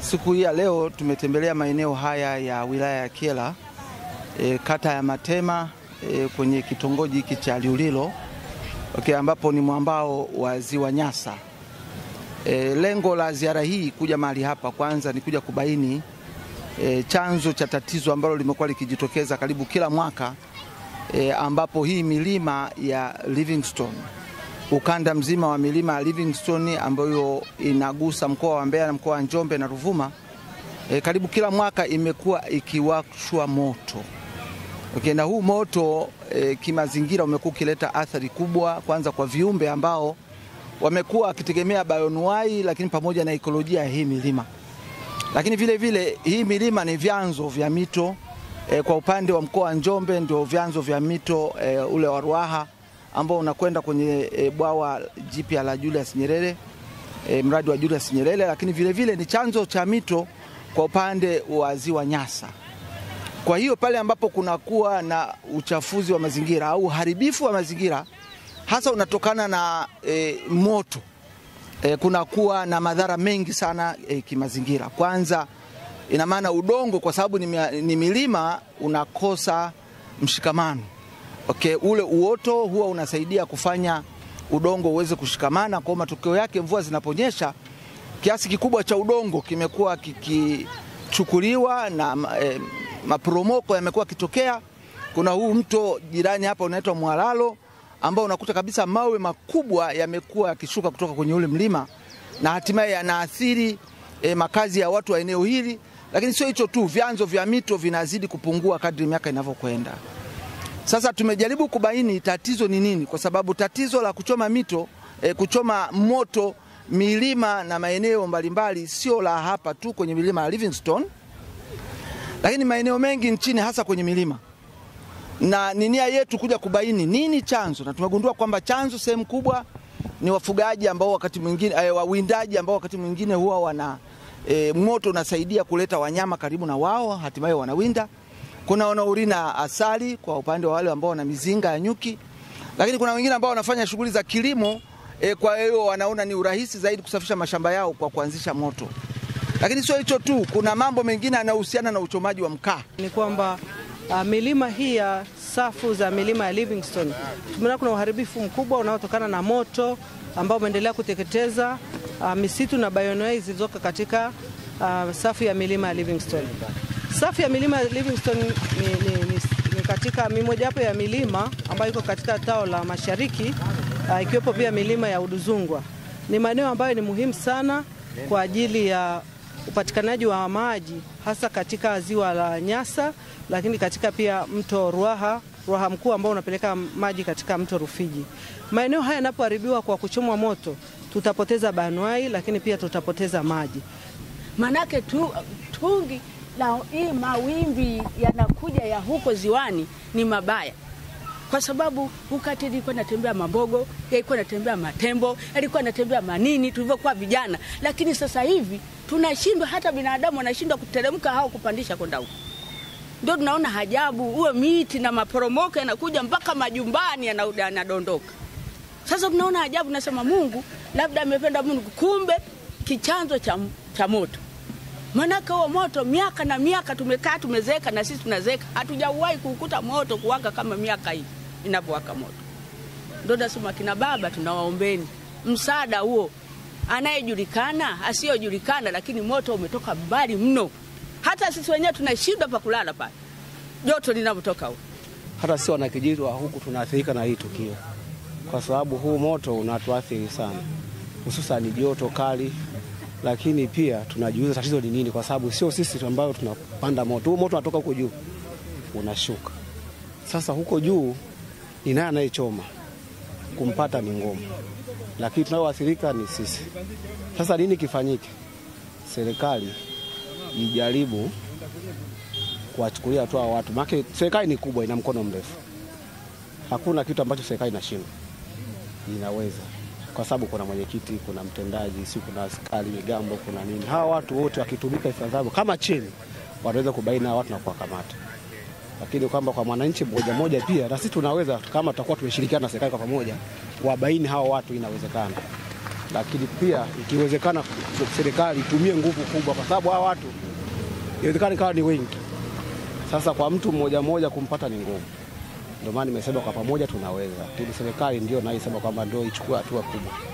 Siku hii ya leo tumetembelea maeneo haya ya wilaya ya Kyela e, kata ya Matema e, kwenye kitongoji hiki cha Liulilo okay, ambapo ni mwambao wa ziwa Nyasa. E, lengo la ziara hii kuja mahali hapa kwanza ni kuja kubaini e, chanzo cha tatizo ambalo limekuwa likijitokeza karibu kila mwaka e, ambapo hii milima ya Livingstone ukanda mzima wa milima ya Livingstone ambayo inagusa mkoa wa Mbeya na mkoa wa Njombe na Ruvuma e, karibu kila mwaka imekuwa ikiwashwa moto. Okay, na huu moto e, kimazingira umekuwa ukileta athari kubwa, kwanza kwa viumbe ambao wamekuwa wakitegemea bayonuai, lakini pamoja na ekolojia ya hii milima. Lakini vile vile hii milima ni vyanzo vya mito e, kwa upande wa mkoa wa Njombe ndio vyanzo vya mito e, ule wa Ruaha ambao unakwenda kwenye e, bwawa jipya la Julius Nyerere e, mradi wa Julius Nyerere, lakini vile vile ni chanzo cha mito kwa upande wa ziwa Nyasa. Kwa hiyo pale ambapo kunakuwa na uchafuzi wa mazingira au uharibifu wa mazingira hasa unatokana na e, moto e, kunakuwa na madhara mengi sana e, kimazingira. Kwanza ina maana udongo, kwa sababu ni, ni milima unakosa mshikamano. Okay, ule uoto huwa unasaidia kufanya udongo uweze kushikamana. Kwa matokeo yake, mvua zinaponyesha, kiasi kikubwa cha udongo kimekuwa kikichukuliwa na e, maporomoko yamekuwa kitokea. Kuna huu mto jirani hapa unaitwa Mwalalo ambao unakuta kabisa mawe makubwa yamekuwa yakishuka kutoka kwenye ule mlima na hatimaye yanaathiri e, makazi ya watu wa eneo hili. Lakini sio hicho tu, vyanzo vya mito vinazidi kupungua kadri miaka inavyokwenda. Sasa tumejaribu kubaini tatizo ni nini, kwa sababu tatizo la kuchoma mito e, kuchoma moto milima na maeneo mbalimbali sio la hapa tu kwenye milima ya Livingstone, lakini maeneo mengi nchini, hasa kwenye milima na ni nia yetu kuja kubaini nini chanzo, na tumegundua kwamba chanzo sehemu kubwa ni wafugaji ambao wakati mwingine eh, wawindaji ambao wakati mwingine huwa wana eh, moto unasaidia kuleta wanyama karibu na wao, hatimaye wanawinda. Kuna wanaorina asali kwa upande wa wale ambao wana mizinga ya nyuki, lakini kuna wengine ambao wanafanya shughuli za kilimo eh, kwa hiyo wanaona ni urahisi zaidi kusafisha mashamba yao kwa kuanzisha moto. Lakini sio hicho tu, kuna mambo mengine yanayohusiana na uchomaji wa mkaa. Ni kwamba Uh, milima hii ya safu za milima ya Livingstone tumeona kuna uharibifu mkubwa unaotokana na moto ambao umeendelea kuteketeza uh, misitu na bioanuwai zilizoko katika uh, safu ya milima ya Livingstone. Safu ya milima ya Livingstone ni, ni, ni, ni katika mimojawapo ya milima ambayo iko katika tao la mashariki uh, ikiwepo pia milima ya Uduzungwa. Ni maeneo ambayo ni muhimu sana kwa ajili ya upatikanaji wa maji hasa katika ziwa la Nyasa, lakini katika pia mto Ruaha, Ruaha mkuu ambao unapeleka maji katika mto Rufiji. Maeneo haya yanapoharibiwa kwa kuchomwa moto, tutapoteza banuai, lakini pia tutapoteza maji. Manake tu, tungi la hii mawimbi yanakuja ya huko ziwani ni mabaya kwa sababu wakati ilikuwa natembea mabogo, yalikuwa natembea matembo, yalikuwa natembea manini tulivyokuwa vijana, lakini sasa hivi tunashindwa, hata binadamu anashindwa kuteremka au kupandisha kwenda huko. Ndio tunaona hajabu, huo miti na maporomoko yanakuja mpaka majumbani yanadondoka. Sasa tunaona ajabu, nasema Mungu labda amependa Mungu, kumbe kichanzo cha, cha moto Manake huo moto miaka na miaka tumekaa tumezeeka, na sisi tunazeeka, hatujawahi kukuta moto kuwaka kama miaka hii inavyowaka moto. Ndio nasema kina baba, tunawaombeni msaada huo, anayejulikana asiyojulikana, lakini moto umetoka mbali mno, hata sisi wenyewe tunashindwa pa kulala pale joto linavyotoka huko. Hata sisi wanakijiji wa huku tunaathirika na hii tukio, kwa sababu huu moto unatuathiri sana, hususani joto kali lakini pia tunajiuliza tatizo ni nini, kwa sababu sio sisi ambao tunapanda moto. Huu moto unatoka huko juu unashuka. Sasa huko juu ni nani anayechoma? Kumpata ni ngumu, lakini tunaoathirika ni sisi. Sasa nini kifanyike? Serikali ijaribu kuwachukulia hatua watu, maana serikali ni kubwa, ina mkono mrefu. Hakuna kitu ambacho serikali inashindwa, inaweza kwa sababu kuna mwenyekiti, kuna mtendaji, si kuna askari migambo, kuna nini. Hawa watu wote wakitumika ifaavyo kama chini, wanaweza kubaini hawa watu na kuwakamata. Lakini kwamba kwa mwananchi mmoja mmoja pia na sisi tunaweza, kama tutakuwa tumeshirikiana na serikali kwa pamoja, kuwabaini hawa watu, inawezekana. lakini pia ikiwezekana serikali itumie nguvu kubwa, kwa sababu hawa watu inawezekana ikawa ni wengi. Sasa kwa mtu mmoja mmoja kumpata ni ngumu, ndio maana nimesema kwa pamoja tunaweza, lakini serikali ndio naisema kwamba ndio ichukue hatua kubwa.